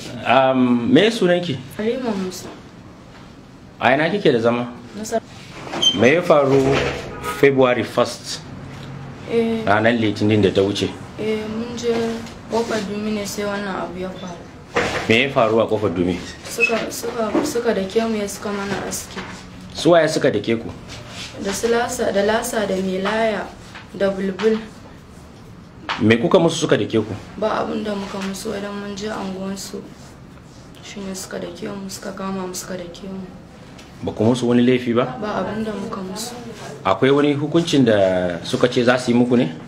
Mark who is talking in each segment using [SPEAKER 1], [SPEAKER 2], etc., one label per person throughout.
[SPEAKER 1] Um, me sunanki?
[SPEAKER 2] Halima Musa.
[SPEAKER 1] A ina kike da zama?
[SPEAKER 2] Nasar.
[SPEAKER 1] Me ya faru February 1st
[SPEAKER 2] Eh,
[SPEAKER 1] ranar Litinin da ta wuce?
[SPEAKER 2] eh, mun je kofar dumi ne sai wannan abu ya faru.
[SPEAKER 1] Me ya faru a kofar dumi?
[SPEAKER 2] Suka suka suka da ke mu ya suka mana aski.
[SPEAKER 1] Su waye suka dake ku?
[SPEAKER 2] Da su lasa da lasa da melaya da bulbul
[SPEAKER 1] Me kuka musu suka dake ku?
[SPEAKER 2] ba abin da muka musu idan mun je anguwansu shine suka da ke mu suka kama mu suka da ke mu
[SPEAKER 1] Ba ku musu wani laifi ba?
[SPEAKER 2] ba abin da muka musu
[SPEAKER 1] Akwai wani hukuncin da suka ce za su yi muku ne?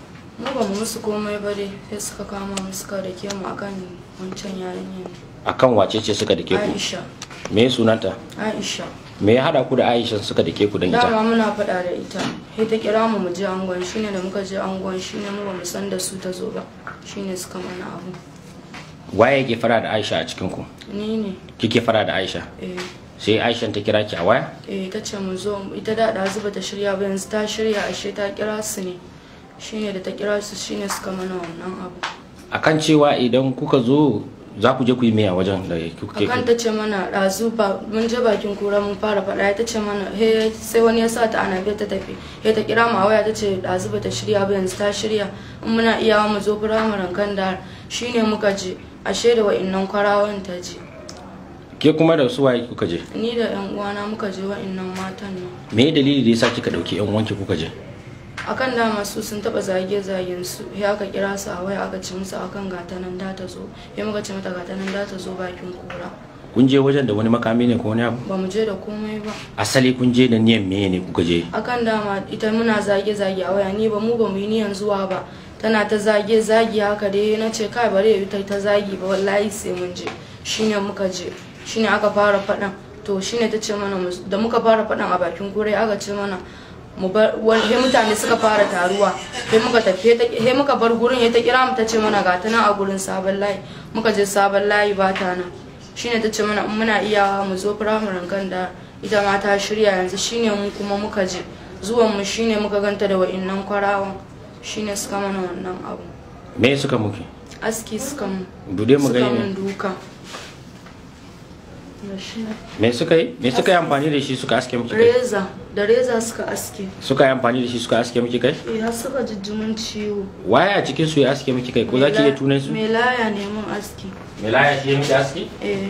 [SPEAKER 2] mu ba mu musu komai ba dai sai suka kama mu suka da ke mu akan wancan yarinyar
[SPEAKER 1] Akan wace ce suka dake ku?
[SPEAKER 2] Aisha
[SPEAKER 1] Me sunanta?
[SPEAKER 2] Aisha
[SPEAKER 1] Me ya hada ku da Aisha suka dake ku don ita?
[SPEAKER 2] dama muna faɗa da ita sai ta kira mu mu je angon shine da muka je angon shine mu ba mu san da su ta zo ba shine suka mana abu
[SPEAKER 1] Waye yake fara da Aisha a cikin ku?
[SPEAKER 2] ni ne
[SPEAKER 1] Kike fara da Aisha?
[SPEAKER 2] eh
[SPEAKER 1] Sai Aisha ta kira ki a waya?
[SPEAKER 2] eh ta ce mu zo ita da ɗazu ba ta shirya ba yanzu ta shirya ashe ta kira su ne shine da ta kira su shine suka mana wannan abu
[SPEAKER 1] Akan cewa idan kuka zo za ku je ku yi me a wajen da kuke
[SPEAKER 2] akan ta ce mana ɗazu ba mun je bakin kura mun fara faɗa ta ce mana he sai wani ya sa ta ana ta tafi he ta kira mu a waya ta ce ɗazu ba ta shirya ba yanzu ta shirya in muna iyawa mu zo firamaren kan da shine muka je ashe da wa'innan kwarawan ta je
[SPEAKER 1] ke kuma da su waye kuka je?
[SPEAKER 2] ni da yan uwana muka je wa'innan matan nan
[SPEAKER 1] Me dalili da yasa kika dauki yan wanki kuka je?
[SPEAKER 2] akan dama su sun taba zage zagen su ya aka kira su a waya aka ce musu akan gata nan da ta zo ya muka ce mata gata nan da ta zo bakin kura
[SPEAKER 1] Kun je wajen da wani makami ne ko wani abu?
[SPEAKER 2] ba mu je da komai ba
[SPEAKER 1] Asali kun je da niyan meye ne kuka je?
[SPEAKER 2] akan dama ita muna zage zage a waya ni ba mu ba mu yi niyan zuwa ba tana ta zage zage haka dai na ce kai bare yi ta ta zagi ba wallahi sai mun je shine muka je shine aka fara faɗan to shine ta ce mana mu- da muka fara faɗan a bakin kure aka ce mana mu bar wani he mutane suka fara taruwa he muka tafi he muka bar gurin ya ta kira mu ta ce mana ga ta nan a gurin sabon layi muka je sabon layi ba ta nan shine ta ce mana in muna iyawa mu zo firamaren kan da ita ma ta shirya yanzu shine mu kuma muka je zuwan mu shine muka ganta da wa'innan kwarawan shine suka mana wannan abu
[SPEAKER 1] Me suka muke?
[SPEAKER 2] aski suka mu
[SPEAKER 1] Bude mu
[SPEAKER 2] suka
[SPEAKER 1] gani
[SPEAKER 2] mun
[SPEAKER 1] ne.
[SPEAKER 2] duka Da shi ne.
[SPEAKER 1] Me suka yi? Me suka yi amfani da shi suka aske miki kai?
[SPEAKER 2] reza da reza suka aske
[SPEAKER 1] Suka yi amfani da shi suka aske miki kai?
[SPEAKER 2] eh har suka jijjimin ciwo
[SPEAKER 1] Waye a cikin su ya aske miki kai ko za ki iya tunan su?
[SPEAKER 2] me laya ne mun aski
[SPEAKER 1] Me laya shi ya miki aske?
[SPEAKER 2] eh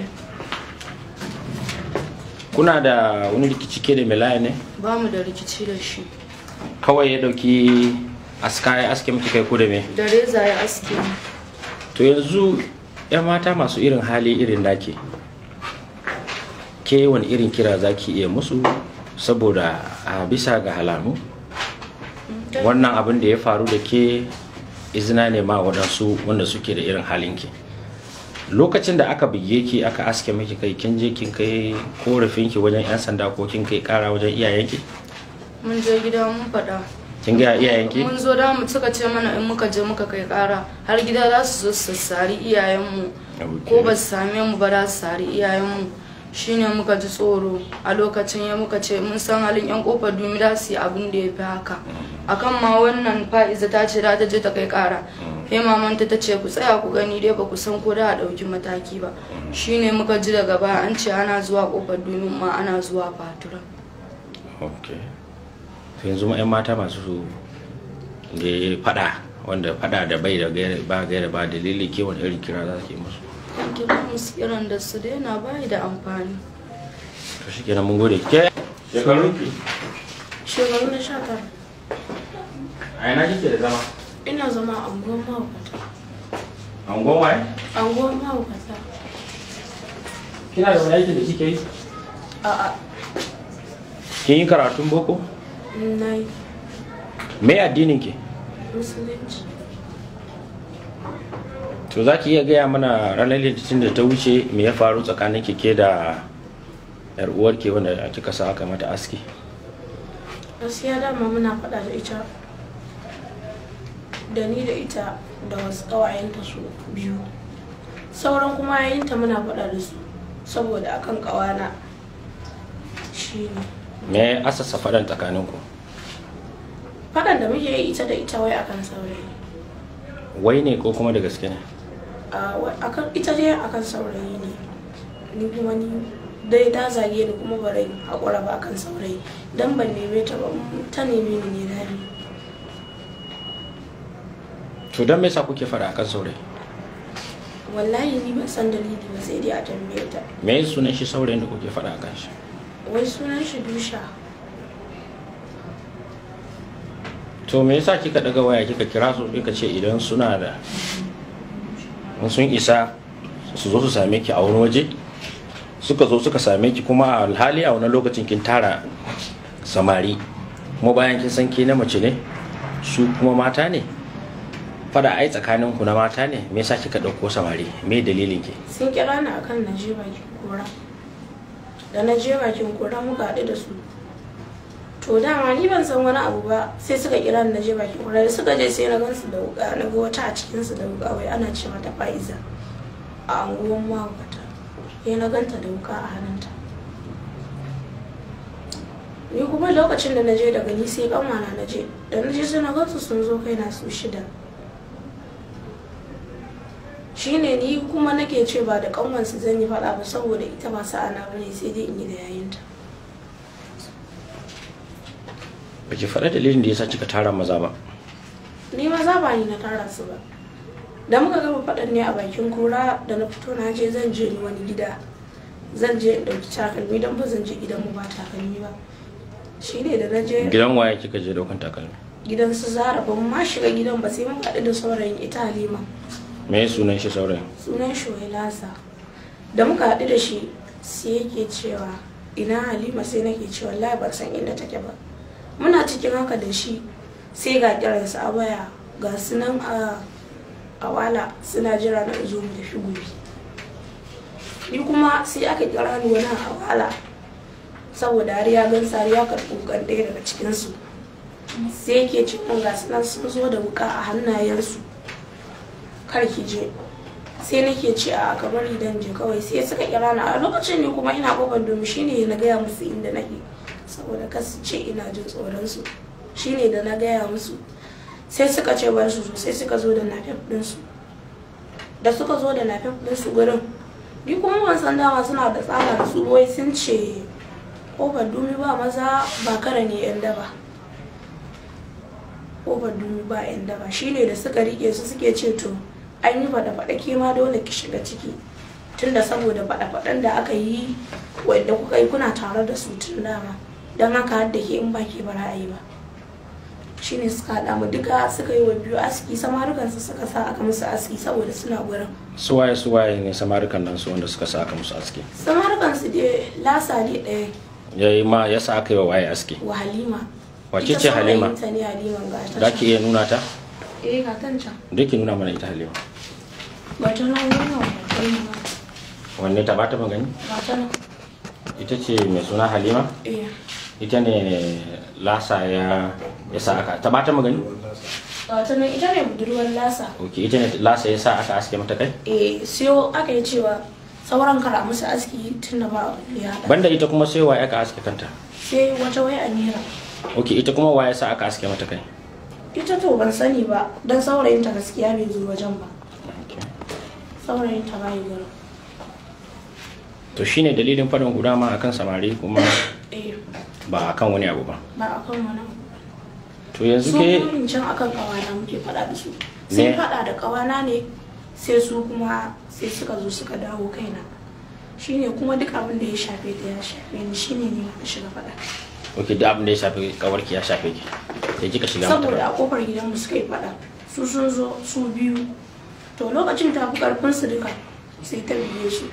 [SPEAKER 1] Kuna da wani rikici ke da melaya ne?
[SPEAKER 2] ba mu da rikici da shi
[SPEAKER 1] Kawai ya dauki aska ya aske miki kai ko da me?
[SPEAKER 2] da reza ya aske mu
[SPEAKER 1] To yanzu 'yan mata masu irin hali irin nake ke wani irin kira za ki iya musu saboda a bisa ga halamu wannan abin da ya faru da ke izina ne ma waɗansu wanda suke da irin halinki lokacin da aka bige ki aka aske miki kai kin je kin kai korafinki wajen 'yan sanda ko kin kai kara wajen iyayenki
[SPEAKER 2] mun je gida mun faɗa
[SPEAKER 1] kin ga iyayenki
[SPEAKER 2] mun zo da mu suka ce mana in muka je muka kai kara har gida za su zo su sari iyayenmu ko ba su same mu ba za su sari iyayenmu shine muka ji tsoro a lokacin ya muka ce mun san halin yan kofar dumi za su yi abin da ya fi haka akan ma wannan fa'iza ta ce za ta je ta kai kara sai mamanta ta ce ku tsaya ku gani dai ba ku san ko da a ɗauki mataki ba shine muka ji daga baya an ce ana zuwa kofar dumi ma ana zuwa fatura
[SPEAKER 1] ok to yanzu ma 'yan mata masu da fada wanda fada da bai da gaira ba gaira ba dalili ke wani irin kira za su yi musu
[SPEAKER 2] kira musu kiran da su daina bayi da amfani
[SPEAKER 1] to shi kenan mun gode ke shekaru ki
[SPEAKER 2] shekaru na sha tara
[SPEAKER 1] a yana kike da zama
[SPEAKER 2] ina zama a unguwar mahaukata
[SPEAKER 1] angon waye
[SPEAKER 2] a unguwar mahaukata
[SPEAKER 1] kina da wani aikin da kike yi
[SPEAKER 2] a a
[SPEAKER 1] kin yi karatun boko
[SPEAKER 2] na yi
[SPEAKER 1] me addinin ki
[SPEAKER 2] musulunci
[SPEAKER 1] to za ki iya gaya mana ranar litinin da ta wuce me ya faru tsakanin ke da yar uwar ke wanda kika sa aka mata aski
[SPEAKER 2] gaskiya dama muna faɗa da ita da ni da ita da wasu ƙawayenta su biyu sauran kuma yayinta muna faɗa da su saboda akan ƙawana shi ne
[SPEAKER 1] me ya asasa faɗan tsakaninku
[SPEAKER 2] faɗan da muke yi ita da ita wai akan saurayi
[SPEAKER 1] wai ne ko kuma da gaske ne
[SPEAKER 3] a wa- akan ita dai akan saurayi ne ni kuma ni dai ta zage ni kuma ba rai haƙura ba akan saurayi dan ban neme ta ba mm, ta neme ni ne na ne
[SPEAKER 1] to don me yasa kuke faɗa akan saurayi
[SPEAKER 3] wallahi ni ban san dalili ba sai dai a tambaye ta
[SPEAKER 1] me ya sunan shi saurayin da kuke faɗa akan shi
[SPEAKER 3] wai sunan shi dusha
[SPEAKER 1] to me yasa kika daga waya kika kira su kika ce idan suna da in sun isa su zo su same ki a wani waje suka zo suka same ki kuma a alhali a wani lokacin kin tara samari kuma bayan kin san ke na mace ne su kuma mata ne fada ai tsakanin ku na mata ne me yasa kika dauko samari me dalilin ki
[SPEAKER 3] sun kira ni akan na je bakin kora da na je bakin kora muka haɗu da su to dama ni ban san wani abu ba sai suka kira ni na je bakin kora da suka je sai na gansu da wuka na ga wata a cikin su da wuka wai ana ce mata fa'iza a anguwan mahaukata sai na ganta da wuka a hannunta ni kuma lokacin da na je daga ni sai kanwana na je da na je sai na gansu sun zo kai na su shida shine ni kuma nake ce ba da kanwansu zan yi faɗa ba saboda ita ba sa'ana ba ne sai dai in yi da yayinta
[SPEAKER 1] baki faɗa dalilin da yasa kika tara maza ba
[SPEAKER 3] ni maza ba ni na tara su ba da muka gama faɗan ne a bakin kura da na fito na je zan je ni wani gida zan je in ɗauki takalmi don ba zan je gidan mu ba takalmi ba shine da na je
[SPEAKER 1] gidan waye kika je daukan takalmi
[SPEAKER 3] gidan su zara ban ma shiga gidan ba sai mun haɗu da saurayin ita halima
[SPEAKER 1] me ya sunan shi saurayin
[SPEAKER 3] sunan shi wai lasa da muka haɗu da shi sai yake cewa ina halima sai nake cewa wallahi ban san inda take ba muna cikin haka da shi sai ga kiransa a waya ga su nan a a wala suna jira na zo mu tafi gobe ni kuma sai aka kira ni wani a wala saboda har ya gan har ya karɓi wukan ɗaya daga cikinsu sai yake ce mun ga su nan sun zo da wuka a hannayensu kar ki je sai nake ce a kamar idan je kawai sai suka kira ni a lokacin ne kuma ina kofar domin shine na gaya musu inda nake saboda kas ce ina jin tsoron su shine da na gaya musu sai suka ce bar su zo sai suka zo da nafef din su da suka zo da nafef din su gurin ni kuma ban san dama suna da tsara da su wai sun ce kofar dumi ba maza ba kara ne yan daba kofar dumi ba yan daba shine da suka rike su suke ce to an yi faɗa-faɗa ke ma dole ki shiga ciki tunda saboda faɗa-faɗan da aka yi wadda kuka yi kuna tare da su tun dama don haka har da ke in ba ke ba ra'ayi ba shine suka haɗa mu duka suka yi wa biyu aski samarukansu suka sa aka musu aski saboda suna gurin
[SPEAKER 1] suwaye suwaye ne samarikan nan su wanda suka sa aka musu aski
[SPEAKER 3] samarukansu dai lasa ne ɗaya
[SPEAKER 1] ya yi ma ya sa aka yi wa waye aski
[SPEAKER 3] wa halima
[SPEAKER 1] wace
[SPEAKER 3] Ita
[SPEAKER 1] ce halima
[SPEAKER 3] saurayinta ne haliman ga ta
[SPEAKER 1] da ki iya nuna ta
[SPEAKER 3] eh ga tan can
[SPEAKER 1] da ki nuna mana ita halima
[SPEAKER 3] ga ta nan wannan ga ta nan
[SPEAKER 1] wanne ta bata magani
[SPEAKER 3] ga ta nan
[SPEAKER 1] ita ce mai suna halima
[SPEAKER 3] eh
[SPEAKER 1] ita ne lasa ya ya sa aka ta bata magani
[SPEAKER 3] ga ta nan ita ne budurwar lasa
[SPEAKER 1] ok ita ne lasa ya sa aka aske mata kai
[SPEAKER 3] eh sai aka yi cewa sauran kara musu aski tun da ba ya haɗa
[SPEAKER 1] banda ita kuma sai waye aka aske kanta
[SPEAKER 3] sai wata waya amira
[SPEAKER 1] ok ita kuma waye sa aka aske mata kai
[SPEAKER 3] ita to ban sani ba don saurayinta gaskiya bai zo wajen ba
[SPEAKER 1] Ok.
[SPEAKER 3] saurayinta ba yi gurin
[SPEAKER 1] to shine dalilin faɗin guda ma akan samari kuma
[SPEAKER 3] eh
[SPEAKER 1] ba akan wani abu ba
[SPEAKER 3] ba a kan wani abu.
[SPEAKER 1] to yanzu
[SPEAKER 3] su
[SPEAKER 1] ke
[SPEAKER 3] kuma can akan kawana muke faɗa da su
[SPEAKER 1] Me?
[SPEAKER 3] sai faɗa da kawana ne sai su kuma sai suka zo suka dawo kaina shine kuma duk abin da ya shafe ta ya shafe ni shine ne na shiga faɗa
[SPEAKER 1] ok duk abin da ya shafi kawarki ya shafe ki sai kika shiga mata
[SPEAKER 3] saboda
[SPEAKER 1] ba
[SPEAKER 3] a kofar gidanmu suka yi faɗa su sun zo su biyu to lokacin ta fi karfin su duka sai ta biye su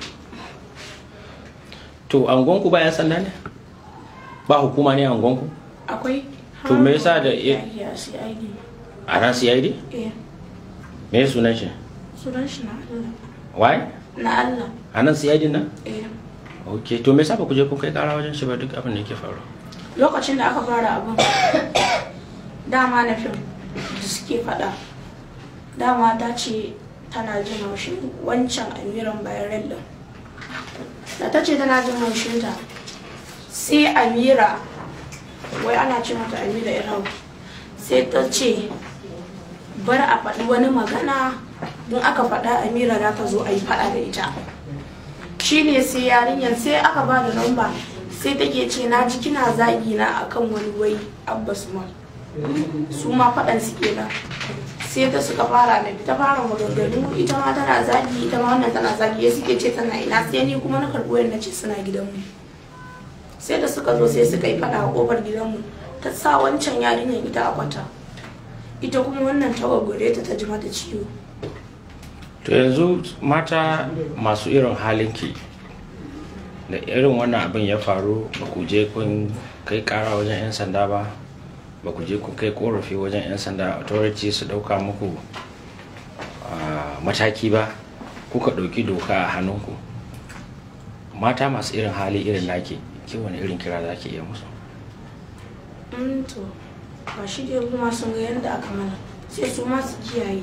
[SPEAKER 1] to angonku ba yan sanda ne ba hukuma ne a angonku
[SPEAKER 3] akwai
[SPEAKER 1] To me yasa da-
[SPEAKER 3] ya a CID
[SPEAKER 1] a ran cid
[SPEAKER 3] eh
[SPEAKER 1] me ya sunan shi
[SPEAKER 3] sunan shi na Allah
[SPEAKER 1] why
[SPEAKER 3] na Allah
[SPEAKER 1] a nan cid nan
[SPEAKER 3] eh
[SPEAKER 1] ok to me yasa ba ku je kun kai kara wajen shi ba duk abin da yake faru
[SPEAKER 3] lokacin da aka fara abin dama na fim da suke faɗa dama ta ce tana jin haushin wancan amiran bayan rallon da ta ce tana jin haushinta sai amira wai ana ce mata amira irau sai ta ce bar a faɗi wani magana don aka faɗa amira za ta zo a yi faɗa da ita shine sai yarinyar sai aka ba da namba sai take ce na ji kina zagi na akan wani wai abbas ma su ma faɗan su kenan sai ta suka fara na ta fara maganganu ita ma tana zagi ita ma wannan tana zagi ya suke ce tana ina sai ni kuma na karɓi wayan na ce suna gidanmu sai da suka zo sai suka yi faɗa a ƙofar gidanmu ta sa wancan yarinyar ita a kwata ita kuma wannan ta gwagware ta ta ji mata ciwo
[SPEAKER 1] to yanzu mata masu irin halinki da irin wannan abin ya faru ba ku je kun kai kara wajen 'yan sanda ba ba ku je kun kai korafi wajen 'yan sanda authority su dauka muku ah, mataki ba kuka ɗauki doka a hannunku mata masu irin hali irin naki ke wani irin kira za ki iya musu
[SPEAKER 3] Mm, to ba shi dai kuma sun ga yadda aka mana sai su ma su kiyaye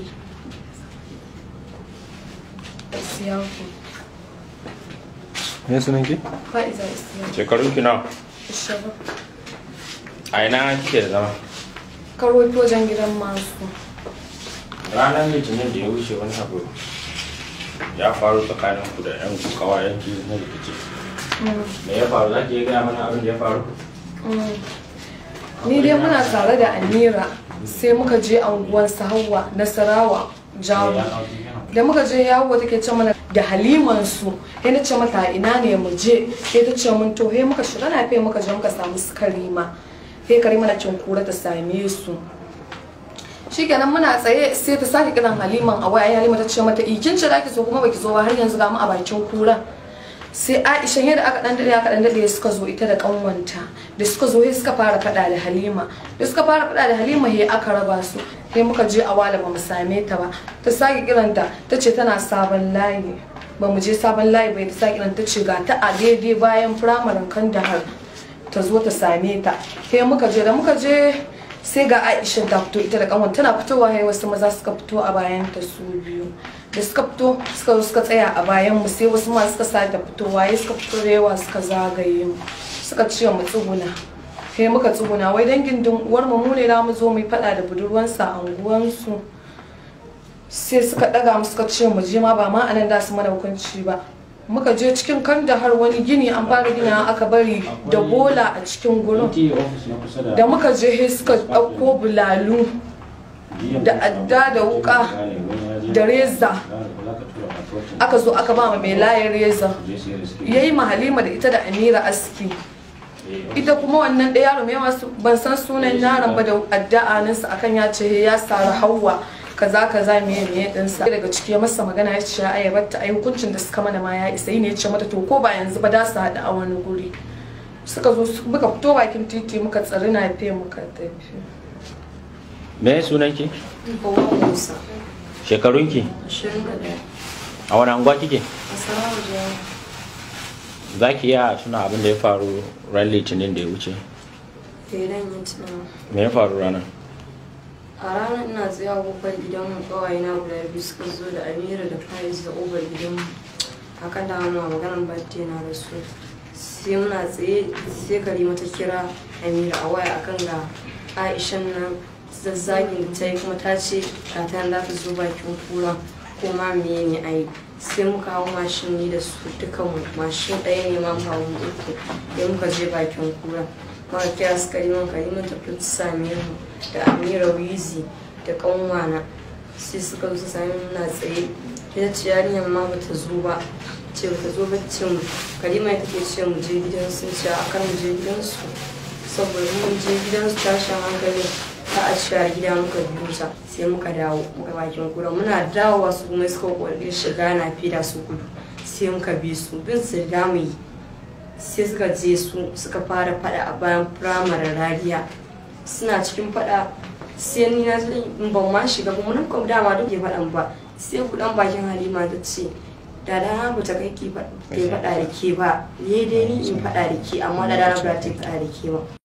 [SPEAKER 2] Isiyaku.
[SPEAKER 1] me sunan ki
[SPEAKER 2] Fa'iza Isiyaku.
[SPEAKER 1] shekarun ki nawa
[SPEAKER 2] Ishaba.
[SPEAKER 1] a ina kike da zama
[SPEAKER 2] Karwafi wajen gidan masu.
[SPEAKER 1] ranar litinin da ya wuce wani abu ya faru tsakanin ku da yan kawayen ki na rikici me ya faru za ki iya gaya mana abin da ya faru
[SPEAKER 2] Ni dai muna tare da Amira sai muka je anguwan Sahawa Nasarawa Jawo. Da muka je yawo take ce mana da haliman su sai na ce mata ina ne mu je sai ta ce mun to sai muka shiga na fe muka je muka samu su Karima. Sai Karima na cin kura ta same su. shikenan muna tsaye sai ta sake kiran haliman a waya halima ta ce mata ikin ce zaki so kuma baki zo ba har yanzu ga mu a bakin kura sai aisha yadda aka dan dade aka dan dade suka zo ita da kanwanta da suka zo sai suka fara fada da halima da suka fara fada da halima he aka raba su sai muka je a wala ba mu same ta ba ta sake kiranta ta ce tana sabon layi ba mu je sabon layi bai ta sake kiranta ta ce ga ta a daidai bayan firamaren kan har ta zo ta same ta sai muka je da muka je sai ga aisha ta fito ita da kanwan tana fitowa yayi wasu maza suka fito a bayan ta su biyu da suka fito suka zo suka tsaya a bayan mu sai wasu ma suka sake fitowa yayi suka fito da yawa suka zagaye mu suka ce mu tsuguna sai muka tsuguna wai dangin din uwar mu ne za mu zo mu yi fada da budurwansa a unguwansu sai suka daga mu suka ce mu je ma ba ma anan da su mana hukunci ba muka je cikin kandahar wani gini an fara gina aka bari da bola a cikin gurin da muka je he suka ɗauko bulalu da adda da wuka da reza aka zo aka ba mai layin reza ya yi halima da ita da amira aski ita kuma wannan ɗaya yaro mai masu ban san sunan yaron ba da adda aninsa akan ya ce ya sara hawa kaza kaza miye miye dinsa daga ciki ya masa magana ya ce ai batta ai hukuncin da suka mana ma ya isa ne ya ce mata to ko ba yanzu ba da su haɗu a wani guri suka zo muka fito bakin titi muka tsari na fe muka tafi
[SPEAKER 1] me sunan ki
[SPEAKER 2] Bawa Musa,
[SPEAKER 1] shekarun ki
[SPEAKER 2] ashirin da ɗaya,
[SPEAKER 1] a wani anguwa kike
[SPEAKER 2] a Sarawa Jawa.
[SPEAKER 1] za ki iya tuna abin da ya faru ran litinin da ya wuce
[SPEAKER 2] Eh, nan yin tunawa.
[SPEAKER 1] me ya faru ranar
[SPEAKER 2] a ranar ina tsaye a kofar gidanmu kawai na guda biyu suka zo da amira da faiz da obar gidanmu akan da mu a maganar birthday na da su sai muna tsaye sai karima ta kira amira a waya akan ga aishan nan zazzagin da ta yi kuma ta ce ga ta za ta zo bakin kura ko ma meye ne a yi sai muka hau mashin ni da su dukanmu mashin ɗaya ne ma mu hau mu uku sai muka je bakin kura muka kira su kariman kariman ta fi same mu da amira wizi da kanwana sai suka zo su sami muna tsaye ita ce yarinyar ma ba ta zo ba ce ba ta zo ba ce mu karima ita ke ce mu je gidansu ce a kan mu je gidansu saboda mun je gidansu tashin hankali ta a cikin gida muka biyo ta sai muka dawo muka bakin kura muna dawowa su kuma suka kokarin shiga na fida su gudu sai muka bi su bin su da mu yi sai suka je su suka fara fada a bayan firamare rariya suna cikin fada sai ni na ji ban ma shiga ba mun kuma dama duk ke fadan ba sai budan bakin halima ta ce da dana ba ta kai ki fada da ke ba ne dai ni in fada da ke amma da dana ba ta fada da ke ba